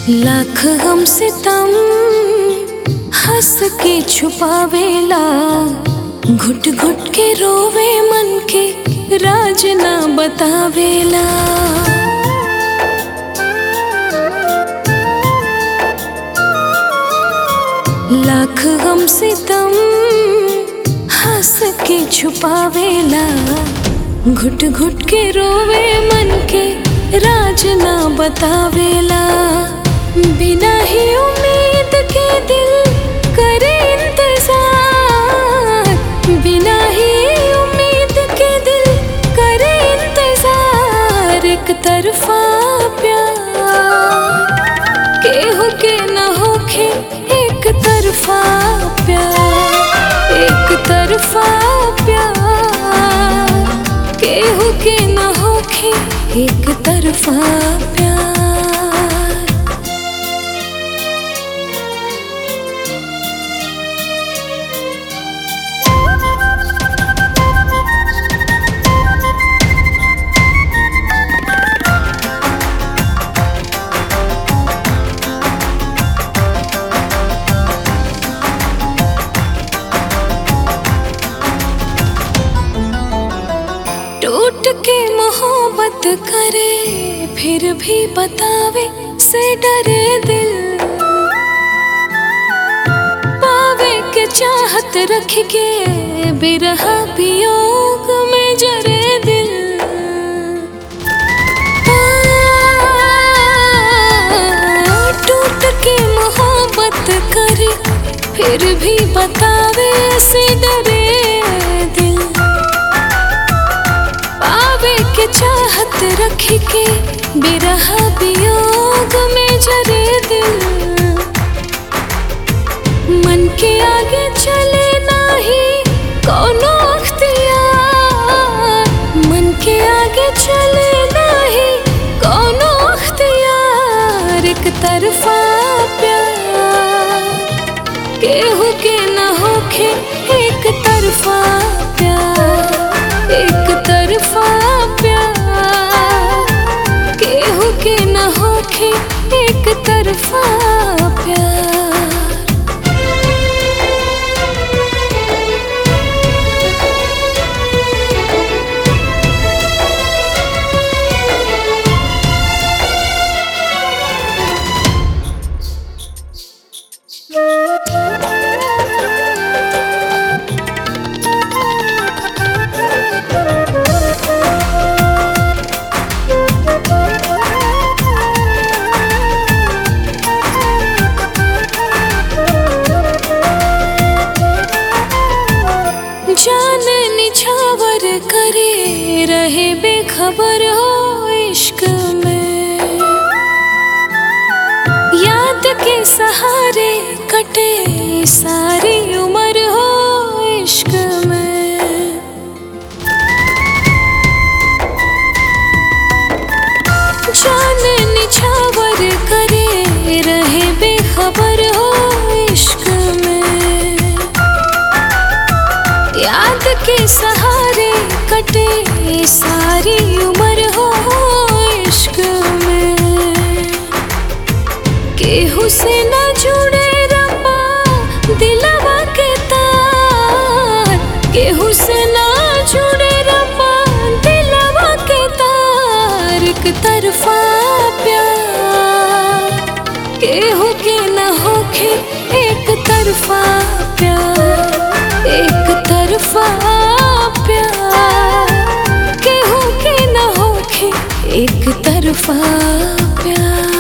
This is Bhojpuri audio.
लाख गम सितम हंस के छुपावेला घुट घुट के रोवे मन के राज ना बतावेला लाख गम सितम हंस के छुपावेला घुट घुट के रोवे मन के राज ना बतावेला बिना ही उम्मीद के दिल करे इंतजार बिना ही उम्मीद के दिल करे इंतजार एक तरफा प्यार केहू के न होखे एक तरफा प्यार एक तरफा प्यार केहू के न होखे एक तरफा प्यार टूट के मोहब्बत करे फिर भी बतावे से डरे दिल पावे के चाहत रख के बिरहा वियोग में जरे दिल आ, टूट के मोहब्बत करे फिर भी बतावे से डरे दिल पावे के चाहत रख के बिरह वियोग में जरे दिल मन के आगे चले नाही कोनो अख्तियार मन के आगे चले नाही कोनो अख्तियार एक तरफा प्यार केहू के न होखे एक तरफा प्यार एक तरफा प्यार केहू के न होखे एक तरफा प्यार जान निछावर करे रहे बेखबर हो इश्क में याद के सहारे कटे सारी उम्र हो इश्क में जान निछावर करे रहे बेखबर हो इश्क में याद के सहारे कटे सारी उम्र हो इश्क में केहू से न जुड़े रब्बा दिलवा के तार केहू से न जुड़े रब्बा दिलवा के तार एक तरफा प्यार केहू के न होखे एक तरफा प्यार एक तरफा प्यार केहू के न होखे एक तरफा प्यार